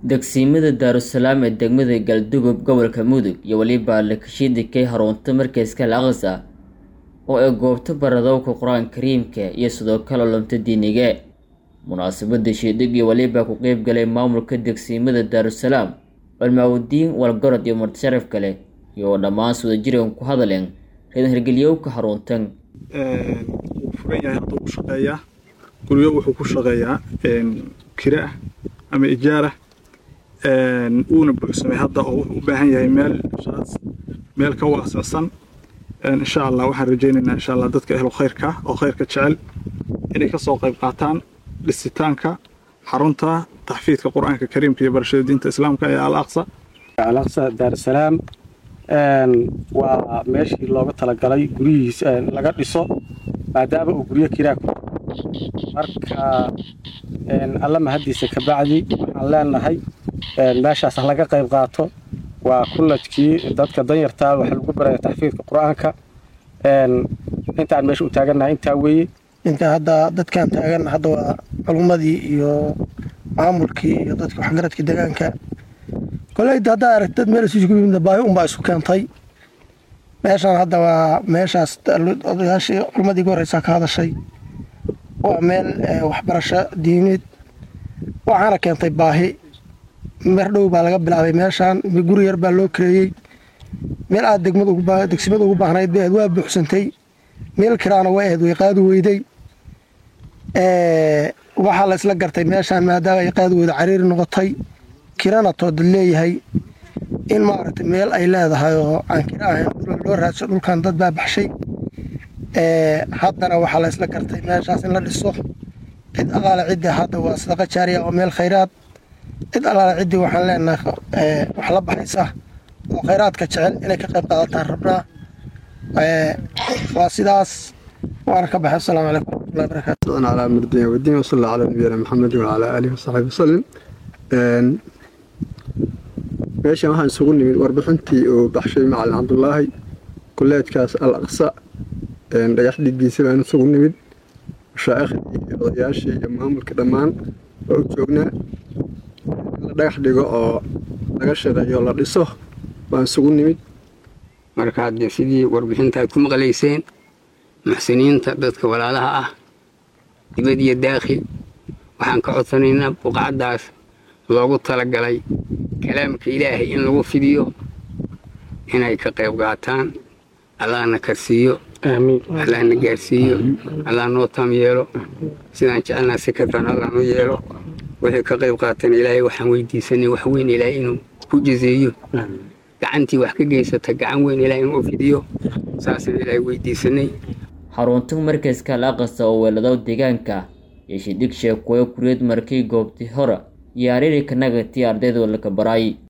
degsiimada daarusalaam ee degmada galdugob gobolka mudug iyo weliba lakashiidikay harunta markayska al-aqsa oo ay goobto baradowka qur-aan kariimka iyo sidoo kale olomta diiniga munaasabada shiidhig iyo weliba ku qeyb galay maamulka degsiimada daarusalaam balmaawudiin walgorod iyo martisharaf kale iyo dhammaan swadajirigan ku hadaleen reedan hirgeliyowka haruntan wuu furan yahay hadduu ku shaqeeyaa guryo wuxuu ku shaqeeyaa kira ah ama ijaara wuuna buuxsamay hadda oo wuxuu u baahan yahay meel meel ka waasicsan insha allah waxaan rajaynaynaa insha allah dadka ehlu khayrka oo khayrka jecel inay ka soo qayb qaataan dhisitaanka xarunta taxfiidka qur-aanka kariimka iyo barashada diinta islaamka ee al aqsa al aqsa daarusalaam waa meeshii looga talagalay guryihiis laga dhiso maadaama uu guryo kiraa ku marka alla mahaddiisa ka bacdi waxaan leenahay meeshaas ha laga qayb qaato waa kullajkii dadka danyartaa waxa lagu baraya taxfiidka qur-aanka intaan meesha u taagannahay intaa weeye inta hadda dadkan taagan hadda waa culummadii iyo maamulkii iyo dadka waxgaradka deegaanka koleyda haddaa aragti dad meel isugu yimid baahi unbaa isu keentay meeshaan hadda waa meeshaas odayaashii culummadii ugu horreysaa ka hadashay waa meel waxbarasho diimeed waxaana keentay baahi mer dhow baa laga bilaabay meeshaan guri yar baa loo kareeyey meel aad degsimada ugu baahnayd bay ahayd waa buuxsantay meel kiraana way ahayd way qaadi weyday waxaa la isla gartay meeshaan maadaama ay qaadi weyda cariiri noqotay kirana toodad leeyahay in maaragtay meel ay leedahay oo aan kira ahayn loo raadso dhulkan dad baa baxshay haddana waxaa la isla gartay meeshaas in la dhiso cid alaale ciddi hadda waa sadaqa jaariya oo meel khayraad cid alaale ciddii waxaan leenahay wax la baxaysa oo khayraadka jecel inay ka qayb qaadataan rabnaa waa sidaas waana ka baxay asalaamu calaykum warahmatullahi barakatu calaa murdiya wadiin wasalla calaa nabiyina maxamed wacalaa aalihi wasaxbihi wasalim meeshan waxaan isugu nimid warbixintii uu baxshay macalin cabdulaahi kuleedkaas al aqsa dhagax dhigiisa baan isugu nimid mashaaikhdii iyo odayaashii iyo maamulka dhammaan waa u joognaa in la dhagax dhigo oo laga shaqeeyo la dhiso baan isugu nimid marka haddee sidii warbixinta aad ku maqlayseen muxsiniinta dadka walaalaha ah dibad iyo daakhil waxaan ka codsanaynaa buqacaddaas loogu talagalay kalaamka ilaahay in lagu fidiyo inay ka qayb qaataan allahna karsiiyo allahna gaarsiiyo allah noo tam yeelo sidaan jecelnaa si kartaan allah noo yeelo wixii ka qayb qaatan ilaahay waxaan weydiisanay wax weyn ilaahay inuu ku jazeeyo gacantii wax ka geysata gacan weyn ilaahay inuu fidiyo saasaan ilaahay weydiisanay xarunta markayska al aqasa oo weeladow deegaanka iyo shidhig sheekuwayo kureed markii goobtii hore iyo ariiri kanagatii ardayda laka baraay